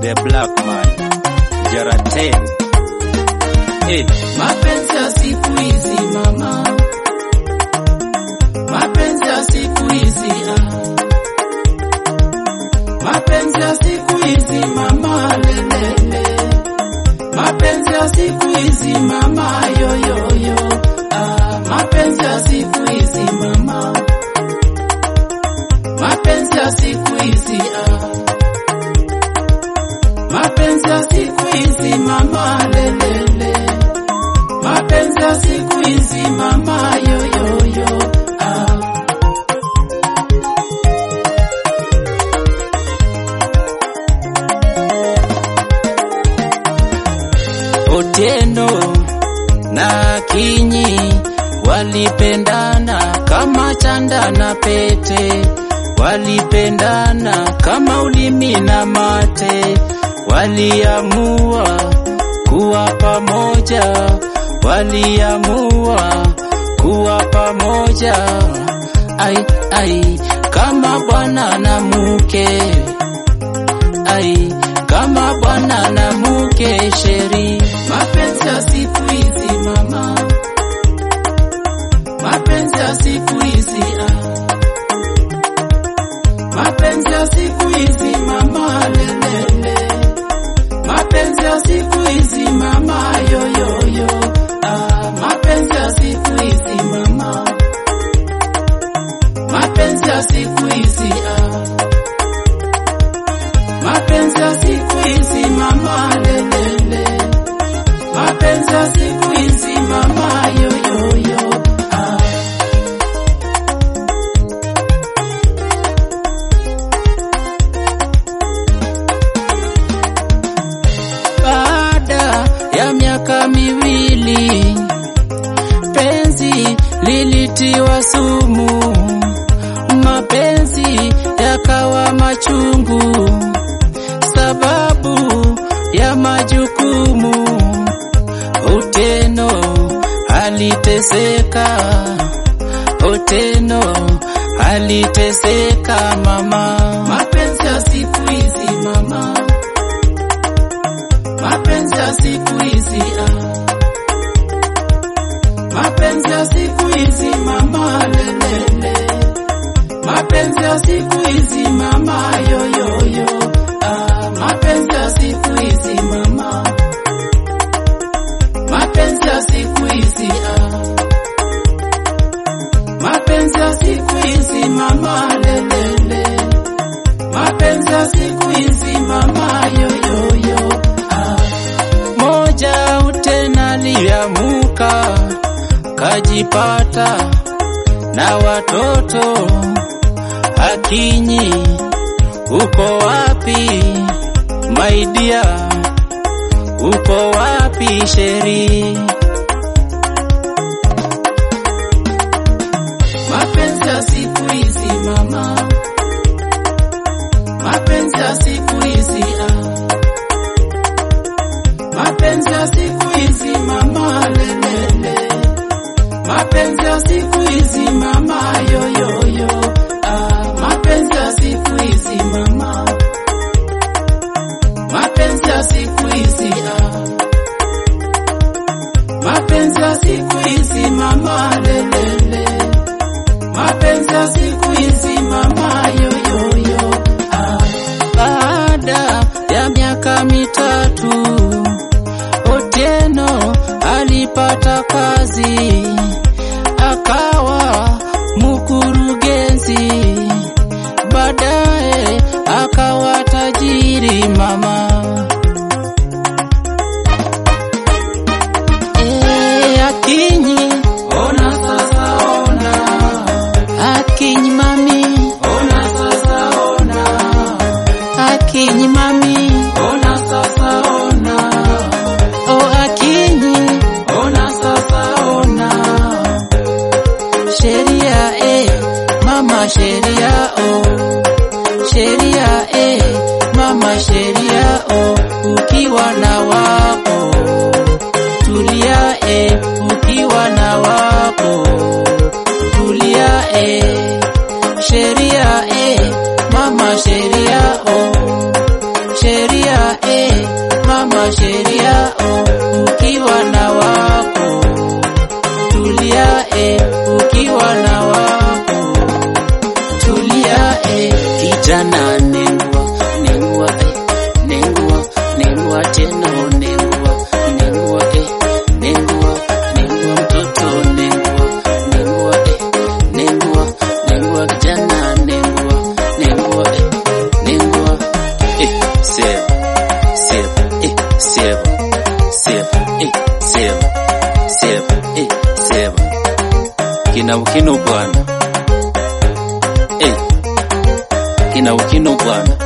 the black man Jaraten. Hey, Mapenzi ya siku hizi mama, mapenzi ya siku hizi ah. Mapenzi ya siku hizi mama lelele, mapenzi ya siku hizi mama yoyoyo ah. Mapenzi ya siku hizi mama, mapenzi ya siku hizi ah. Mapenzi ya siku hizi mama lelele mapenzi ya siku hizi mama yoyoyo ah. Otieno na Kinyi walipendana kama chanda na pete, walipendana kama ulimi na mate, waliamua kuwa pamoja, waliamua kuwa pamoja, ai ai, kama bwana na mke, ai kama bwana na mke sheri Mapenzi ya siku hizi mama, mapenzi ya siku hizi ah. Mapenzi ya siku hizi mama lelele, mapenzi ya siku hizi mama yoyoyo ah. Mapenzi ya siku hizi mama, mapenzi ya siku hizi ah. Mapenzi ya siku hizi mama lelele, mapenzi ya siku hizi mama yoyoyo ah. Baada ya miaka miwili penzi lilitiwa sumu, mapenzi yakawa machungu, sababu ya majukumu. Oteno aliteseka, Oteno aliteseka mama. Mapenzi ya siku hizi mama, mapenzi ya siku hizi ah. Mapenzi ya siku hizi mama lelele, mapenzi ya siku hizi mama yoyoyo ah. Mapenzi ya siku hizi mama, mapenzi ya siku hizi ah. Mapenzi ya siku hizi mama lelele, mapenzi ya siku hizi mama yoyoyo ah. moja utena liamuka kajipata na watoto Akinyi, uko wapi maidia, uko wapi sheri? Mapenzi ya siku hizi mama, mapenzi ya siku hizi ah. Mapenzi ya siku hizi mama lelele, mapenzi ya siku hizi mama yoyoyo ah. Mapenzi ya siku hizi mama, mapenzi ya siku hizi ah. kina ukino bwana eh, kina ukino bwana